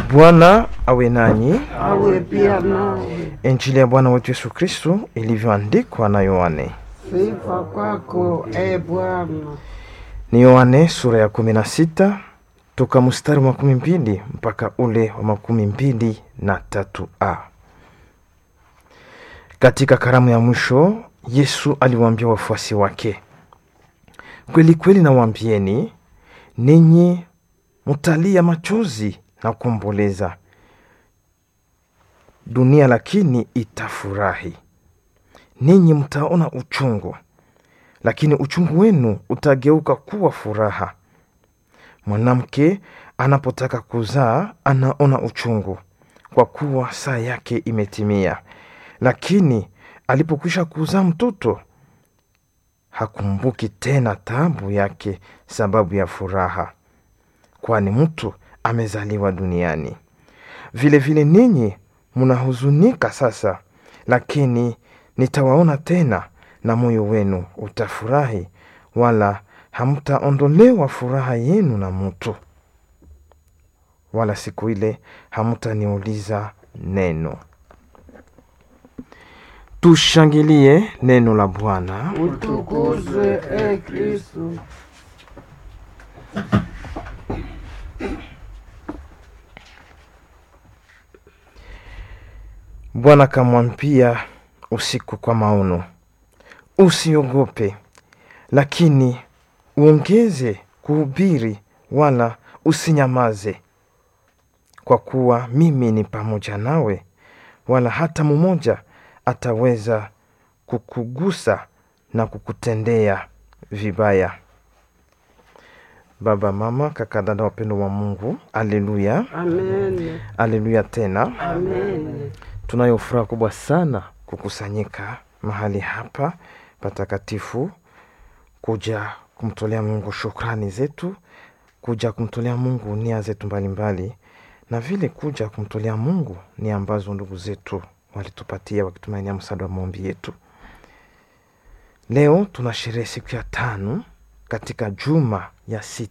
Bwana awe nanyi. awe pia nawe. Injili ya Bwana wetu Yesu Kristo ilivyoandikwa na Yohane. Sifa kwako e Bwana. Ni Yohane sura ya kumi na sita toka mstari wa makumi mbili mpaka ule wa makumi mbili na tatu a. Katika karamu ya mwisho Yesu aliwaambia wafuasi wake, kweli kweli nawaambieni, ninyi mtalia machozi na kuomboleza, dunia lakini itafurahi. Ninyi mtaona uchungu, lakini uchungu wenu utageuka kuwa furaha. Mwanamke anapotaka kuzaa anaona uchungu, kwa kuwa saa yake imetimia. Lakini alipokwisha kuzaa mtoto, hakumbuki tena taabu yake, sababu ya furaha, kwani mtu amezaliwa duniani. Vile vile ninyi mnahuzunika sasa, lakini nitawaona tena, na moyo wenu utafurahi, wala hamtaondolewa furaha yenu na mtu, wala siku ile hamtaniuliza neno. Tushangilie neno la Bwana. Utukuzwe e Kristo. Bwana akamwambia usiku kwa maono, usiogope, lakini uongeze kuhubiri, wala usinyamaze, kwa kuwa mimi ni pamoja nawe, wala hata mmoja ataweza kukugusa na kukutendea vibaya. Baba, mama, kaka, dada, wapendo wa Mungu, aleluya, Amen. aleluya tena. Amen. Tunayo furaha kubwa sana kukusanyika mahali hapa patakatifu, kuja kumtolea Mungu shukrani zetu, kuja kumtolea Mungu nia zetu mbalimbali, na vile kuja kumtolea Mungu nia ambazo ndugu zetu walitupatia wakitumainia msaada wa maombi yetu. Leo tunasherehe siku ya tano katika juma ya sita